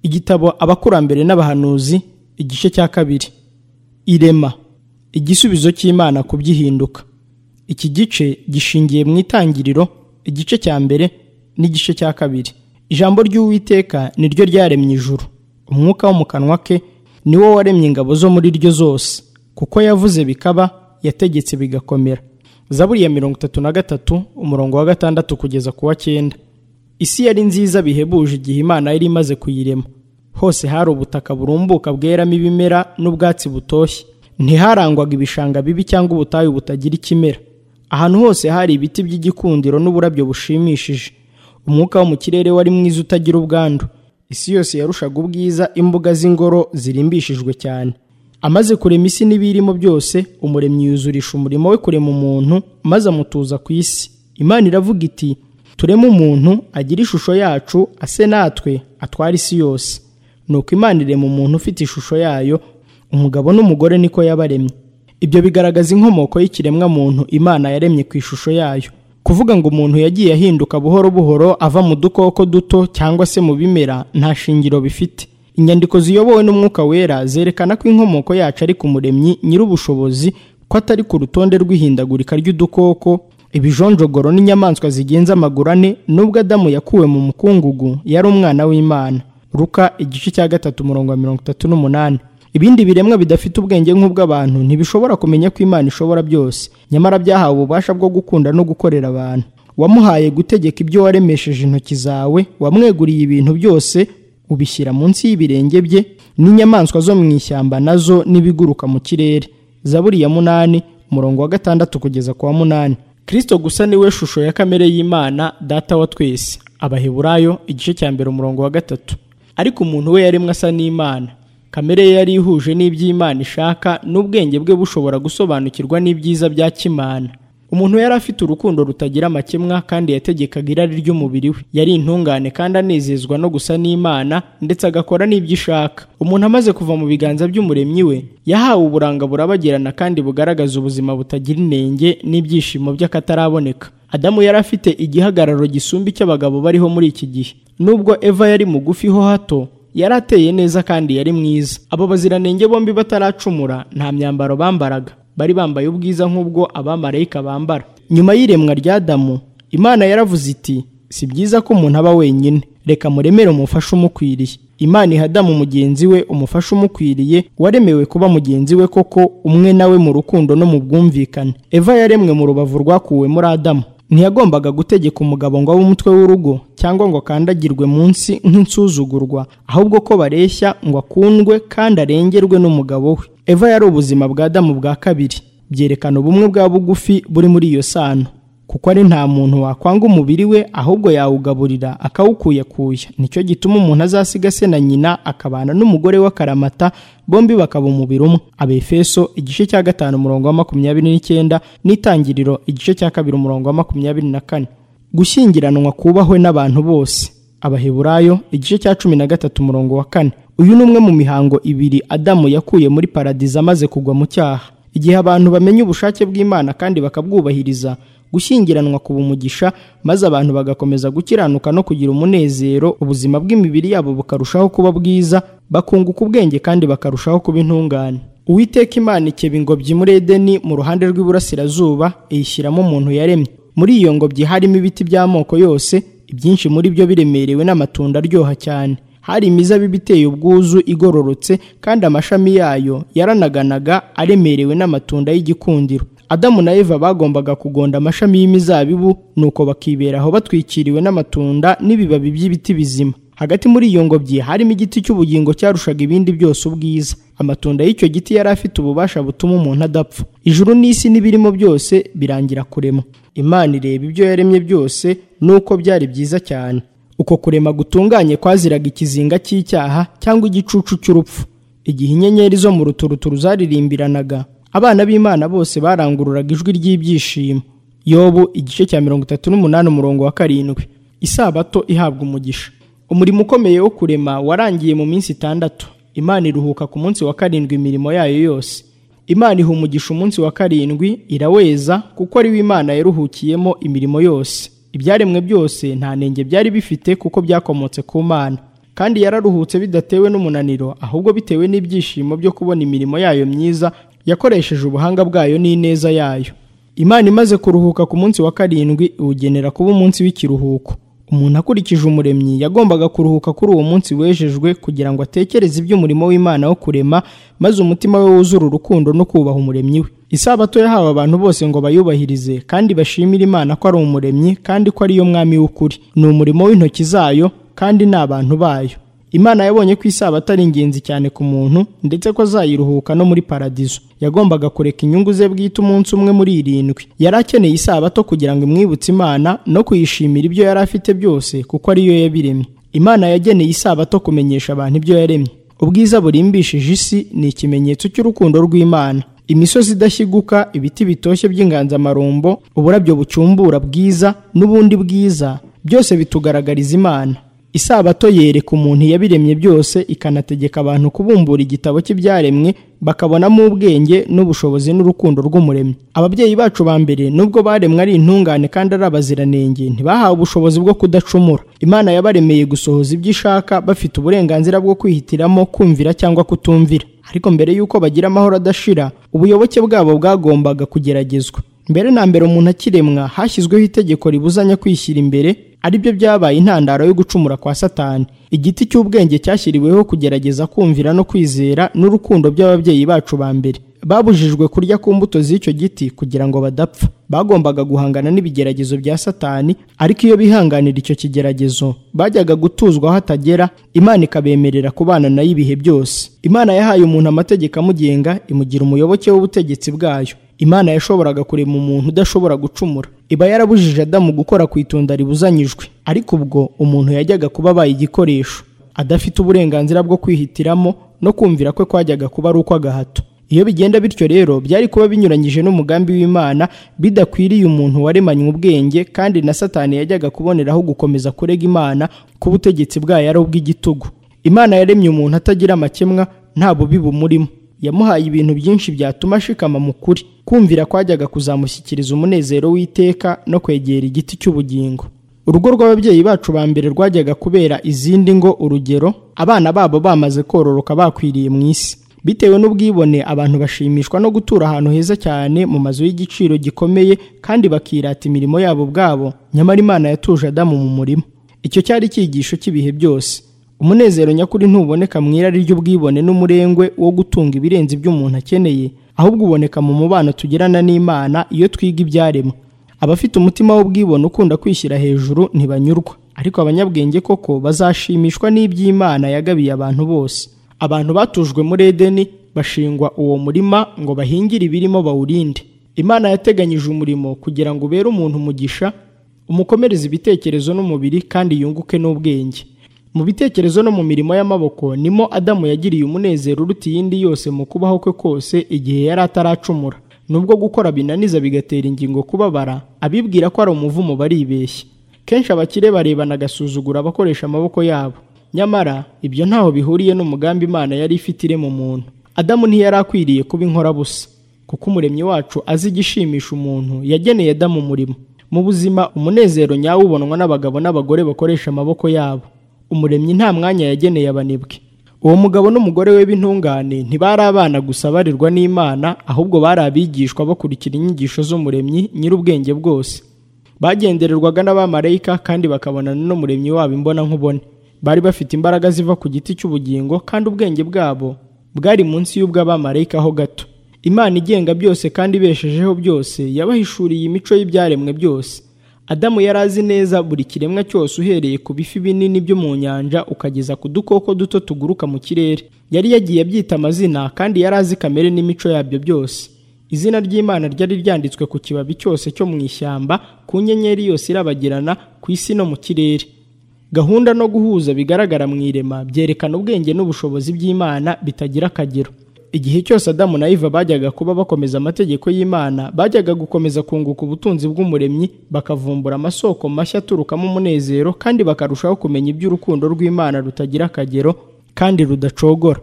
igitabo abakurambere n'abahanuzi igice cya kabiri irema igisubizo cy'imana ku by'ihinduka iki gice gishingiye mu itangiriro igice cya mbere n'igice cya kabiri ijambo ry'uwiteka ni ryo ryaremye ijuru umwuka wo mu kanwa ke ni wo waremye ingabo zo muri ryo zose kuko yavuze bikaba yategetse bigakomera zaburi ya mirongo itatu na gatatu umurongo wa gatandatu kugeza ku wa cyenda isi yari nziza bihebuje igihe imana yari imaze kuyirema hose hari ubutaka burumbuka bweramo ibimera n'ubwatsi butoshye ntiharangwaga ibishanga bibi cyangwa ubutayu butagira ikimera ahantu hose hari ibiti by'igikundiro n'uburabyo bushimishije umwuka wo mu kirere wari mwiza utagira ubwandu isi yose yarushaga ubwiza imbuga z'ingoro zirimbishijwe cyane amaze kurema isi n'ibiyirimo byose umuremyi yuzurisha umurimo we kurema umuntu maze amutuza ku isi imana iravuga iti tureme umuntu agira ishusho yacu ase natwe atwara isi yose nuko imana irema umuntu ufite ishusho yayo umugabo n'umugore niko yabaremye ibyo bigaragaza inkomoko y'ikiremwa muntu imana yaremye ku ishusho yayo kuvuga ngo umuntu yagiye ahinduka buhoro buhoro ava mu dukoko duto cyangwa se mu bimera nta shingiro bifite inyandiko ziyobowe n'umwuka wera zerekana ko inkomoko yacu ari ku muremyi nyir'ubushobozi ko atari ku rutonde rw'ihindagurika ry'udukoko ibijonjogoro n'inyamaswa zigenza amaguru ane n'ubwo adamu yakuwe mu mukungugu yari umwana w'imana ruka igice cya gatatu umurongo wa mirongo itatu n'umunani ibindi biremwa bidafite ubwenge nk'ubw'abantu ntibishobora kumenya ko imana ishobora byose nyamara byahawe ububasha bwo gukunda no gukorera abantu wamuhaye gutegeka ibyo waremesheje intoki zawe wamweguriye ibintu byose ubishyira munsi y'ibirenge bye n'inyamaswa zo mu ishyamba nazo n'ibiguruka mu kirere zaburi ya munani umurongo wa gatandatu kugeza ku wa munani kirisito gusa niwe shusho ya kamere y'imana data wa twese abaheburayo igice cya mbere umurongo wa gatatu ariko umuntu we yaremwe asa n'imana kamere ye yari ihuje n'iby'imana ishaka n'ubwenge bwe bushobora gusobanukirwa n'ibyiza bya kimana umuntu yari afite urukundo rutagira amakemwa kandi yategekaga irari ry'umubiri we yari intungane kandi anezezwa no gusa n'imana ndetse agakora n'ibyo ishaka umuntu amaze kuva mu biganza by'umuremyi we yahawe uburanga burabagirana kandi bugaragaza ubuzima butagira inenge n'ibyishimo by'akataraboneka adamu yari afite igihagararo gisumba icy'abagabo bariho muri iki gihe nubwo eva yari mugufi ho hato yari ateye neza kandi yari mwiza abo baziranenge bombi bataracumura nta myambaro bambaraga bari bambaye ubwiza nk'ubwo abamarayika bambara nyuma y'iremwa rya damu imana yaravuze iti si byiza ko umuntu aba wenyine reka muremere umufasha umukwiriye imana iha adamu mugenzi we umufasha umukwiriye waremewe kuba mugenzi we koko umwe nawe mu rukundo no mu bwumvikane eva yaremwe mu rubavu rwakuwe muri adamu ntiyagombaga gutegeka umugabo ngo abe umutwe w'urugo cyangwa ngo akandagirwe munsi nk'insuzugurwa ahubwo ko bareshya ngo akundwe kandi arengerwe n'umugabo we eva yari ubuzima bwa adamu bwa kabiri byerekana ubumwe bwa bugufi buri muri iyo sano kuko ari nta muntu wakwanga umubiri we ahubwo yawugaburira akawukuyakuya nicyo gituma umuntu azasiga se na nyina akabana n'umugore we akaramata bombi bakaba umubiri umwe abefeso igice cya gatanu umurongo wa makumyabiri n'icyenda n'itangiriro igice cya kabiri umurongo wa makumyabiri na kane gushyingiranwa kubahwe n'abantu bose abaheburayo igice cya cumi na gatatu umurongo wa kane uyu ni umwe mu mihango ibiri adamu yakuye muri paradizo amaze kugwa mu cyaha igihe abantu bamenya ubushake bw'imana kandi bakabwubahiriza gushyingiranwa kuba umugisha maze abantu bagakomeza gukiranuka no kugira umunezero ubuzima bw'imibiri yabo bukarushaho kuba bwiza bakunguka ubwenge kandi bakarushaho kuba intungane uwiteka imana ikeba ingobyi muri edeni mu ruhande rw'iburasirazuba iyishyiramo umuntu yaremye muri iyo ngobyi harimo ibiti by'amoko yose ibyinshi muri byo biremerewe n'amatunda aryoha cyane hari imizabibu iteye ubwuzu igororotse kandi amashami yayo yaranaganaga aremerewe n'amatunda y'igikundiro adamu na eva bagombaga kugonda amashami y'imizabibu nuko bakiberaho batwikiriwe n'amatunda n'ibibabi by'ibiti bizima hagati muri iyo ngobyi harimo igiti cy'ubugingo cyarushaga ibindi byose ubwiza amatunda y'icyo giti yari afite ububasha butuma umuntu adapfa ijuru n'isi n'ibirimo byose birangira kurema imana ireba ibyo yaremye byose nuko byari byiza cyane uko kurema gutunganye kwaziraga ikizinga cy'icyaha cyangwa igicucu cy'urupfu igihe inyenyeri zo mu ruturuturu zaririmbiranaga abana b'imana bose barangururaga ijwi ry'ibyishimo yobu igice cya mirongo itatu n'umunani umurongo wa karindwi isabato ihabwa umugisha umurimo ukomeye wo kurema warangiye mu minsi itandatu imana iruhuka ku munsi wa karindwi imirimo yayo yose imana iha umugisha umunsi wa karindwi iraweza kuko ari we imana yaruhukiyemo imirimo yose ibyaremwe byose nta nenge byari bifite kuko byakomotse ku mana kandi yararuhutse bidatewe n'umunaniro ahubwo bitewe n'ibyishimo byo kubona imirimo yayo myiza yakoresheje ubuhanga bwayo n'ineza yayo imana imaze kuruhuka ku munsi wa karindwi iwugenera kuba umunsi w'ikiruhuko umuntu akurikije umuremyi yagombaga kuruhuka kuri uwo munsi wejejwe kugira ngo atekereze iby'umurimo w'imana wo kurema maze umutima we wuzure urukundo no kubaha umuremyi we isabato yahawe abantu bose ngo bayubahirize kandi bashimire imana ko ari umuremyi kandi ko ariyo mwami w'ukuri ni umurimo w'intoki zayo kandi ni abantu bayo imana yabonye ko isabato ari ingenzi cyane ku muntu ndetse ko azayiruhuka no muri paradizo yagombaga kureka inyungu ze bwite umunsi umwe muri irindwi yari akeneye isabato kugira ngo imwibutse imana no kuyishimira ibyo yari afite byose kuko ariyo yabiremye imana yageneye isabato kumenyesha abantu ibyo yaremye ubwiza burimbishije isi ni ikimenyetso cy'urukundo rw'imana imisozi idashyiguka ibiti bitoshye by'inganzamarumbo uburabyo bucumbura bwiza n'ubundi bwiza byose bitugaragariza imana isabato yereka umuntu yabiremye byose ikanategeka abantu kubumbura igitabo cy'ibyaremwe bakabonamo ubwenge n'ubushobozi n'urukundo rw'umuremyi ababyeyi bacu ba mbere nubwo baremwe ari intungane kandi ari abaziranenge ntibahawe ubushobozi bwo kudacumura imana yabaremeye gusohoza ibyo ishaka bafite uburenganzira bwo kwihitiramo kumvira cyangwa kutumvira ariko mbere y'uko bagira amahoro adashira ubuyoboke bwabo bwagombaga kugeragezwa mbere na mbere umuntu akiremwa hashyizweho itegeko ribuzanya kwishyira imbere aribyo byabaye intandaro yo gucumura kwa satani igiti cy'ubwenge cyashyiriweho kugerageza kumvira no kwizera n'urukundo by'ababyeyi bacu ba mbere babujijwe kurya ku mbuto z'icyo giti kugira ngo badapfa bagombaga guhangana n'ibigeragezo bya satani ariko iyo bihanganira icyo kigeragezo bajyaga gutuzwa aho atagera imana ikabemerera kubana nayo ibihe byose imana yahaye umuntu amategeko amugenga imugira umuyoboke w'ubutegetsi bwayo imana yashoboraga kurema umuntu udashobora gucumura iba yarabujije adamu gukora ku itunda ribuzanyijwe ariko ubwo umuntu yajyaga kuba abaye igikoresho adafite uburenganzira bwo kwihitiramo no kumvira kwe kwajyaga kuba ari ukw'agahato iyo bigenda bityo rero byari kuba binyuranyije n'umugambi w'imana bidakwiriye umuntu waremanywe ubwenge kandi na satani yajyaga kuboneraho gukomeza kurega imana ko ubutegetsi bwayo ari ubw'igitugu imana yaremye umuntu atagira amakemwa nta bubi bumurimo yamuhaye ibintu byinshi byatuma ashikama mu kuri kumvira kwajyaga kuzamushyikiriza umunezero w'iteka no kwegera igiti cy'ubugingo urugo rw'ababyeyi bacu ba mbere rwajyaga kubera izindi ngo urugero abana babo bamaze kororoka bakwiriye mu isi bitewe n'ubwibone abantu bashimishwa no gutura ahantu heza cyane mu mazu y'igiciro gikomeye kandi bakirata imirimo yabo ubwabo nyamara imana yatuje adamu mu murima icyo cyari icyigisho cy'ibihe byose umunezero nyakuri ntuboneka mu irari ry'ubwibone n'umurengwe wo gutunga ibirenze ibyo umuntu akeneye ahubwo uboneka mu mubano tugirana n'imana iyo twiga ibyaremwe abafite umutima w'ubwibone ukunda kwishyira hejuru ntibanyurwa ariko abanyabwenge koko bazashimishwa n'iby'imana yagabiye abantu bose abantu batujwe muri edeni bashingwa uwo murima ngo bahingire ibirimo bawurinde imana yateganyije umurimo kugira ngo ubere umuntu umugisha umukomereze ibitekerezo n'umubiri kandi yunguke n'ubwenge mu bitekerezo no mu mirimo y'amaboko nimo adamu yagiriye umunezero uruta iyindi yose mu kubaho kwe kose igihe yari ataracumura nubwo gukora binaniza bigatera ingingo kubabara abibwira ko ari umuvumo baribeshya kenshi abakire barebana agasuzugura abakoresha amaboko yabo nyamara ibyo ntaho bihuriye n'umugambi imana yari ifite irema umuntu adamu ntiyari akwiriye kuba inkorabusa kuko umuremyi wacu azi igishimisha umuntu yageneye adamu umurimo mu buzima umunezero nyawo ubonwa n'abagabo n'abagore bakoresha amaboko yabo umuremyi nta mwanya yageneye abanebwe uwo mugabo n'umugore we b'intungane ntibari abana gusa barirwa n'imana ahubwo bari abigishwa bakurikira inyigisho z'umuremyi nyir'ubwenge bwose bagendererwaga n'abamarayika kandi bakabonana n'umuremyi wabo imbona nkubone bari bafite imbaraga ziva ku giti cy'ubugingo kandi ubwenge bwabo bwari munsi y'ubw'abamarayika ho gato imana igenga byose kandi ibeshejeho byose yabahishuriye imico y'ibyaremwe byose adamu yari azi neza buri kiremwa cyose uhereye ku bifi binini byo mu nyanja ukageza ku dukoko duto tuguruka mu kirere yari yagiye abyita amazina kandi yari azi kamere n'imico yabyo byose izina ry'imana ryari ryanditswe ku kibabi cyose cyo mu ishyamba ku nyenyeri yose irabagirana ku isi no mu kirere gahunda no guhuza bigaragara mu irema byerekana ubwenge n'ubushobozi by'imana bitagira akagero igihe cyose adamu na iva bajyaga kuba bakomeza amategeko y'imana bajyaga gukomeza kunguka ubutunzi bw'umuremyi bakavumbura amasoko mashya aturukamo umunezero kandi bakarushaho kumenya iby'urukundo rw'imana rutagira akagero kandi rudacogora